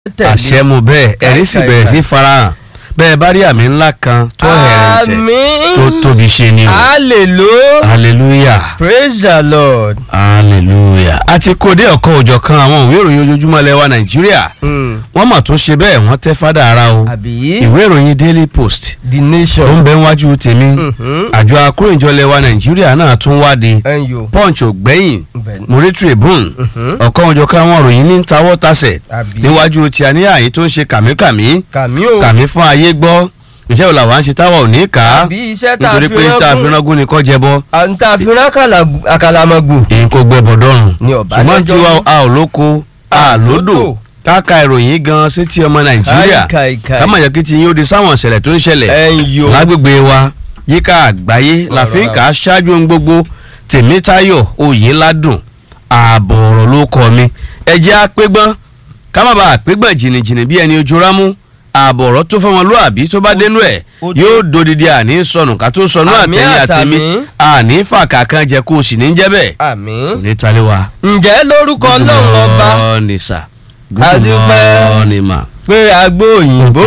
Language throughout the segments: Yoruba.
tẹ̀lé. àṣẹ mo bẹ́ẹ̀ ẹ̀rí sì bẹ̀rẹ̀ sí farahàn bẹ́ẹ̀ bá rí àmì ńlá kan tó hẹ̀rẹ̀ǹtẹ̀ Àmín. tó tóbi ṣe ni o hallelujah hallelujah praise the lord. hallelujah a ti kó dé ọ̀kan òjọ̀ kan àwọn ìwé ìròyìn ojoojúmọ́ lẹ́wà nàìjíríà Mm. wọ́n mà tún ṣe bẹ́ẹ̀ wọ́n tẹ́ fádà ara o àbí ìwé ìròyìn daily post the tó ń nation. bẹ níwájú tèmi Mhm. àjọ akóròyìnjọ lẹ́wà nàìjíríà náà tún wáde ẹ̀yọ́ punch ògbẹ́yìn bẹ́ẹ̀ múrí tribune Mhm. ọ̀kan òjọ̀ kan àwọn ìròyìn ní tawọ́ tasẹ̀ àbí níwájú tí a ní àyè tó ń ṣe kàmíkàmí kàmí o kàmí fún ayé gbọ́ iṣẹ́ wo làwọn á ṣe táwa ò ní kà á àbí iṣẹ́ tá a nítorí fi pé tá a fi rán rángún ni kọ́ jẹbọ à ń tá a fi rán àkàlà- àkàlàmọ̀gbò. èyí kò gbẹbọ dọrùn Ní ọ̀bá ṣùgbọ́n lẹ́jọ́ tiwa ní. a ò lóko a lódò káka ìròyìn gan sétí ọmọ nàìjíríà Àìkàìkàì. ká má jẹ́ kí ti yín ó di sáwọn ìṣẹ̀lẹ̀ tó ń ṣẹlẹ̀ ẹ̀yọ́ lágbègbè wa yíká àgbáyé la fi ń kà á ṣáájú ohun gbogbo tèmítayọ̀ oyèládùn ààbọ̀ ọ̀rọ̀ ló kọ́ mi ẹ jẹ́ àpégbọ́n ká má bàa àpégbọ́n jìnnìjìnnì bí ẹni ojú rámú ààbọ̀ ọ̀rọ̀ tó fọmọ lóàbí tó bá dénú ẹ̀ ó- yóò dodidi àní sọnù ká tó sọnù Àmì àtẹ̀yìn àtẹ̀mí àtàmì. àní fàkà kan jẹ kó o sì ní jẹ́ bẹ́ẹ̀ àmín. kò ní talé wa. ǹjẹ́ lórúkọ ọlọ́run ọba ní sà Adúpẹ́. ní mà. pé agbó òyìnbó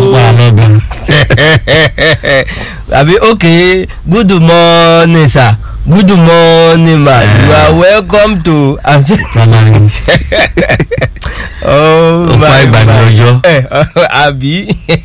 àbí ok good morning sir good morning ma you are welcome to oh Ọ̀pá my ìgbàgbé my. ọjọ́. Eh, àbí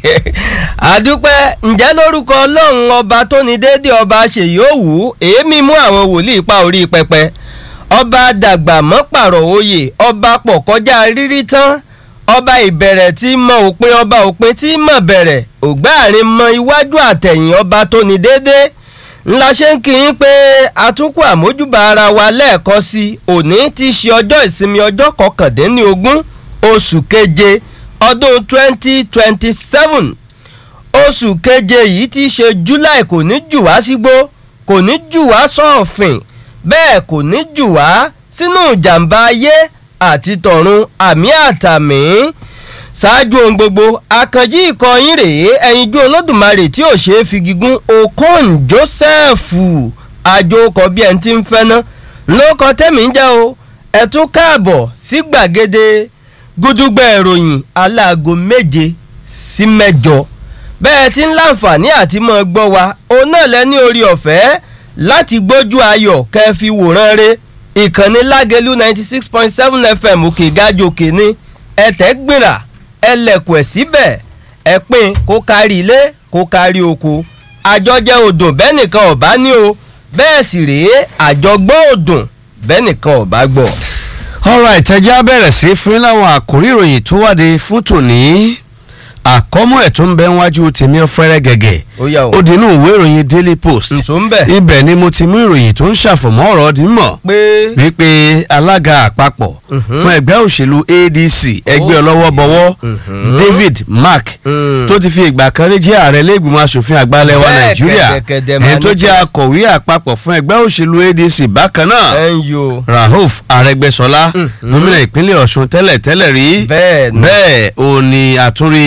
àdúpẹ́ ǹjẹ́ lórúkọ ọlọ́run ọba tó ní déédéé ọba ṣèyí òwú èémí mú àwọn wòlíì pa orí pẹpẹ ọba dàgbà mọ́ pààrọ̀ oyè ọba pọ̀ kọjá rírí tán ọba ìbẹ̀rẹ̀ tí mọ òpin ọba òpin tí mọ̀ bẹ̀rẹ̀ ògbáàrin mọ iwájú àtẹ̀yìn ọba tó ní déédéé ńlá ṣe ń kí yín pé àtúnkù àmójúbà ara wa lẹ́ẹ̀kan sí i òní ti ṣe ọjọ́ ìsinmi ọjọ́ kọkàndínlógún oṣù keje ọdún twenty twenty seven oṣù keje yìí ti ṣe july kò ní jù wá sígbó kò ní jù wá sọ́ọ̀fìn bẹ́ẹ̀ kò ní jù wá sínú ìjàmbá ayé àti tọ̀run àmì àtàmì ṣáájú ohun gbogbo akànjí ìkọyín rèé ẹyinjú olódùmarè tí ò ṣeé fi gígùn okon joseph àjò ọkọ̀ bí ẹni tí ń fẹ́ ná lóko tẹ́mi ń jẹ́ o ẹ tún káàbọ̀ sí gbàgede gúdúgbẹ̀ ìròyìn aláago méje sí mẹ́jọ bẹ́ẹ̀ tí ń láǹfààní àti mọ́ gbọ́ wa òun náà lẹ ní orí ọ̀fẹ́ láti gbójú ayọ̀ kẹ́ fi wòran re ìkànnì lágẹ̀lú ninety six point seven fm òkè gájòkè ní ẹ̀tẹ́ gbìrà ẹlẹ́kùn ẹ̀ síbẹ̀ ẹ pín kó kárí ilé kó kárí oko àjọjẹ òdùn bẹ́ẹ̀ nìkan ọ̀bá ní o bẹ́ẹ̀ sì rèé àjọgbọ́ òdùn bẹ́ẹ̀ nìkan ọ̀bá gbọ́. alright ẹ jẹ́ á bẹ̀rẹ̀ sí fún yín láwọn àkórí ìròyìn tó wáde fún tòní àkọ́mọ́ ẹ̀ tó ń bẹ níwájú tèmi ọ̀fẹ́rẹ́ gẹ̀gẹ̀ ó yà ó ó dínú ìwé ìròyìn daily post nsọ ń bẹ̀ ibẹ̀ ni mo ti mú ìròyìn tó ń ṣàfọ̀mọ́ ọ̀rọ̀ ọdún mọ̀ pé wípé alága àpapọ̀ Mhm. fún ẹgbẹ́ òṣèlú adc ẹgbẹ́ ọlọ́wọ́ bọ̀wọ́ Mhm. david mark Mm. tó ti fi ìgbà kan rí jẹ́ ààrẹ lẹ́gbìmọ̀ asòfin àgbà ilẹ̀ wa Bẹ́ẹ̀ nàìjíríà kẹ̀dẹ̀kẹ̀dẹ̀ máa ẹni tó ní jẹ́ bẹ́ẹ̀. akọ̀wé àpapọ̀ fún ẹgbẹ́ òṣèlú adc bákan náà ẹ̀ ń yo rahuf arẹgbẹsọlá Mhm. gómìnà ìpínlẹ̀ ọ̀ṣun tẹ́lẹ̀ tẹ́lẹ̀ rí bẹ́ẹ̀ ni bẹ́ẹ̀ ò ní àtúrí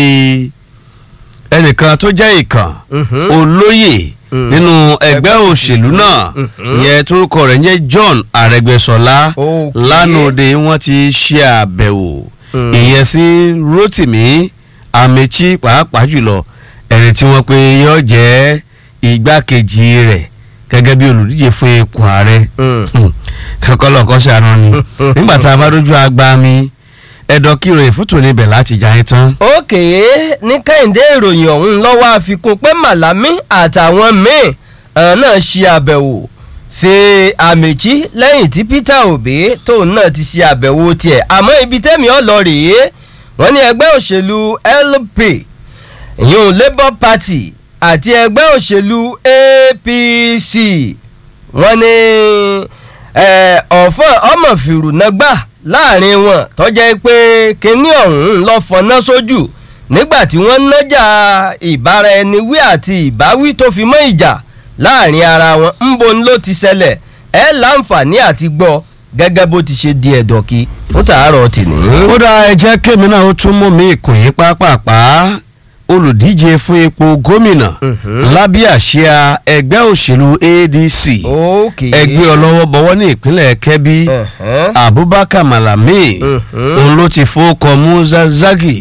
ẹnìkan tó jẹ́ ìkàn Mhm. olóyè Mm. nínú ẹgbẹ́ òṣèlú náà Mhm. ìyẹn torúkọ rẹ̀ ń jẹ́ john arẹgbẹsọlá Okay. lánàá òde wọ́n ti ṣe àbẹ̀wò Mm. ìyẹn sí rotimi amechi pàápàá jùlọ ẹni tí wọ́n pe yóò jẹ́ igbákejì rẹ̀ gẹ́gẹ́ bí olùdíje fún ipò ààrẹ Mm. kọ́kọ́lọ́ kọ́ ṣàánú ni nígbà tá a bá rójú agba mi ẹ̀dọ̀ kí ìròyìn fún tòní ibẹ̀ láti jà yín tán. òkè ní kẹ́hìndé ìròyìn ọ̀hún lọ́wọ́ àfikún pé màlámí àtàwọn míì àwọn náà ṣe àbẹ̀wò ṣe àmìjí lẹ́yìn tí peter obi tóun náà ti ṣe àbẹ̀wò tiẹ̀ àmọ́ ibi tẹ́mi ọ̀ lọ rèé wọ́n ní ẹgbẹ́ òṣèlú lp ìyún labour party àti ẹgbẹ́ òṣèlú apc wọ́n ní ẹ, ọ̀fọ̀n ọmọ fìrùnàgbà láàrin wọn tọ́jẹ́ pé kínní ọ̀hún lọ fọná sójú nígbà tí wọ́n nájà ìbára ẹni wí àti ìbáwí tó fi mọ́ ìjà láàrin ara wọn ńbo ni ló ti ṣẹlẹ̀ ẹ láǹfààní àti gbọ́ gẹ́gẹ́ bó ti ṣe di ẹ̀dọ̀kí fún tàárọ̀ tìní. ó dá ẹ jẹ́ kémi náà ó tún mú mi ìkòyí pápápá olùdíje fún ipò gómìnà lábẹ́ àsíá ẹgbẹ́ òṣèlú adc ok ẹgbẹ́ ọlọ́wọ́ bọ̀wọ́ ní ìpínlẹ̀ kẹ́bí Ẹ̀hẹ́n. abubakar malami Mhm. òun ló ti fowókọ musa zagi